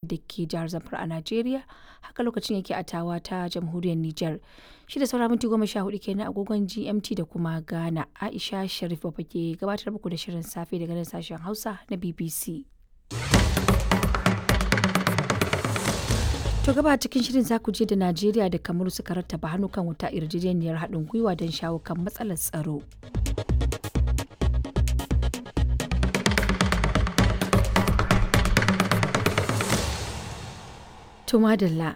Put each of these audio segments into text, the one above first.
da ke jihar Zamfara a Najeriya haka lokacin yake a Tawa ta jamhuriyar Nijar. Shi da saura minti goma sha hudu kenan agogon GMT da kuma Ghana. Aisha Sharif Baba ke gabatar muku da shirin safe daga nan sashen Hausa na BBC. To gaba cikin shirin za ku je da Najeriya da Kamaru suka rattaba hannu kan wata yarjejeniyar haɗin gwiwa don shawo kan matsalar tsaro. To madalla.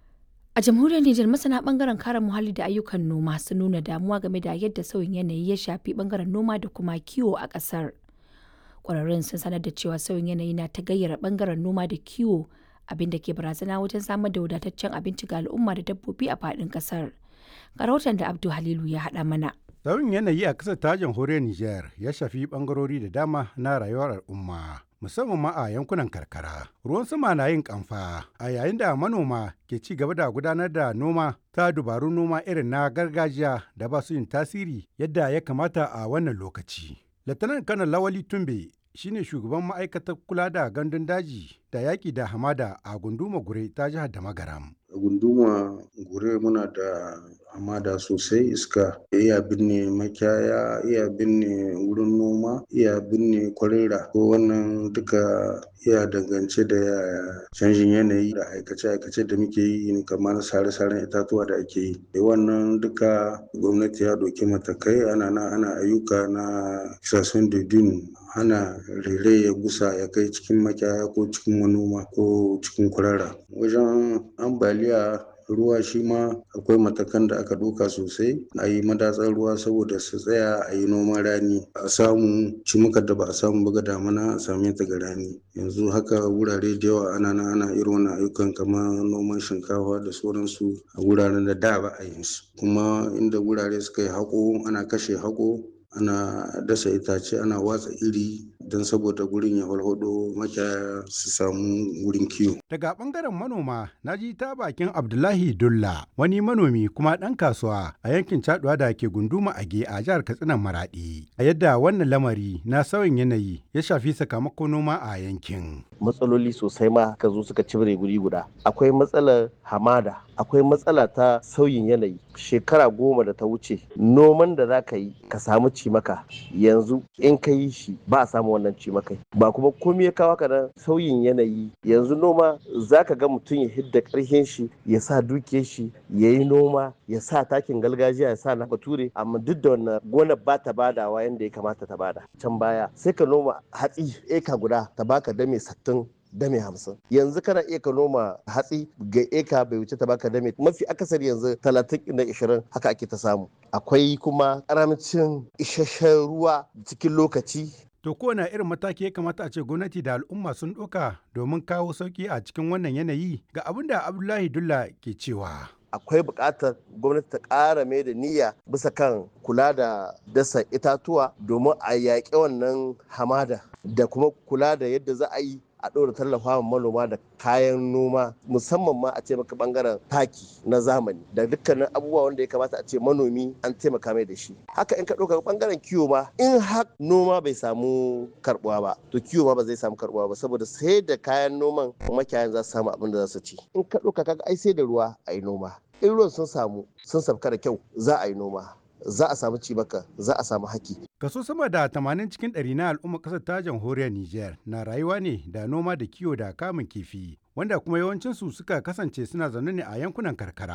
A jamhuriyar Nijar masana bangaren kare muhalli da ayyukan noma sun nuna damuwa game da yadda sauyin yanayi ya shafi bangaren noma da kuma kiwo a ƙasar. Ƙwararrun sun sanar da cewa sauyin yanayi na ta gayyara bangaren noma da kiwo abin da ke barazana wajen samar da wadataccen abinci ga al'umma da dabbobi a faɗin ƙasar. Ga rahoton da Abdu Halilu ya haɗa mana. Sauyin yanayi a ƙasar ta jamhuriyar Nijar ya shafi ɓangarori da dama na rayuwar al'umma. Musamman ma a yankunan karkara. Ruwan sama na yin kamfa a yayin da manoma ke ci gaba da gudanar da noma ta dubarun noma irin na gargajiya da ba su yin tasiri yadda ya kamata a wannan lokaci. Latanan kanan Lawali Tumbe shine shugaban ma'aikatar kula da gandun daji da yaƙi da hamada a gunduma gure ta jihar da magaram. A gunduma gure muna da hamada sosai iska iya binne makiyaya iya binne wurin noma iya binne kwarera ko wannan duka iya dangance da canjin yanayi da aikace-aikace da muke yi kamar sare-saren itatuwa da ake yi wannan duka gwamnati ya doki matakai ana na ana ayyuka na kisasun dudun hana rere ya gusa ya kai cikin makiyaya ko cikin manoma ko cikin kurara wajen ambaliya ruwa shi ma akwai matakan da aka ɗauka sosai a yi madatsar ruwa saboda su tsaya a yi noman rani a samu cimukar da ba a samu ba ga damana a same ta ga rani yanzu haka wurare da yawa ana na ana irin wannan ayyukan kamar noman shinkafa da sauransu a wuraren da da ba a yin su kuma inda wurare suka yi haƙo ana kashe haƙo ana dasa itace ana watsa iri don saboda gurin ya walhado makiyaya su samu wurin kiwo. Daga bangaren manoma na ji ta bakin Abdullahi Dulla wani manomi kuma ɗan kasuwa a yankin Caduwa da ke gunduma Age a jihar Katsina Maradi. A yadda wannan lamari na sauyin yanayi ya shafi sakamakon noma a yankin. Matsaloli sosai ma ka zo suka cibire guri guda. Akwai matsalar hamada, akwai matsala ta sauyin yanayi. Shekara goma da ta wuce noman da za ka yi ka samu cimaka yanzu in ka yi shi ba a samu wannan cimakai ba kuma komai ya kawo ka nan sauyin yanayi yanzu noma za ka ga mutum ya hidda karhin shi ya sa dukiyar shi ya yi noma ya sa takin gargajiya ya sa na bature amma duk da wannan gonar ba ta badawa yadda ya kamata ta bada can baya sai ka noma hatsi eka guda ta baka dame sattin dame hamsin yanzu kana iya ka noma hatsi ga eka bai wuce ta baka dame mafi akasari yanzu talatin na ishirin haka ake ta samu akwai kuma karamcin isasshen ruwa cikin lokaci To kowane irin mataki ya kamata a ce gwamnati da al'umma sun ɗauka domin kawo sauƙi a cikin wannan yanayi ga abin da Abdullahi Dulla ke cewa. akwai buƙatar gwamnati ta ƙara mai da niyya bisa kan kula da dasa itatuwa domin a yaƙi wannan hamada da kuma kula da yadda za a yi a ɗora tallafa manoma da kayan noma musamman ma a ce maka bangaren taki na zamani da dukkanin abubuwa wanda ya kamata a ce manomi an taimaka mai da shi haka in ka ɗauka bangaren kiwo ma in har noma bai samu karbuwa ba to kiwo ma ba zai samu karbuwa ba saboda sai da kayan noman makiyayan za su samu abin da za su ci in ka ɗauka kaga ai sai da ruwa a yi noma in ruwan sun samu sun sabka da kyau za a yi noma za a samu cibaka za a samu haki. Kaso sama da 80 cikin ɗari na al'ummar ƙasar ta jamhuriyar Nijar na rayuwa ne da noma da kiwo da kamun kifi, wanda kuma yawancinsu suka kasance suna zaune ne a yankunan karkara.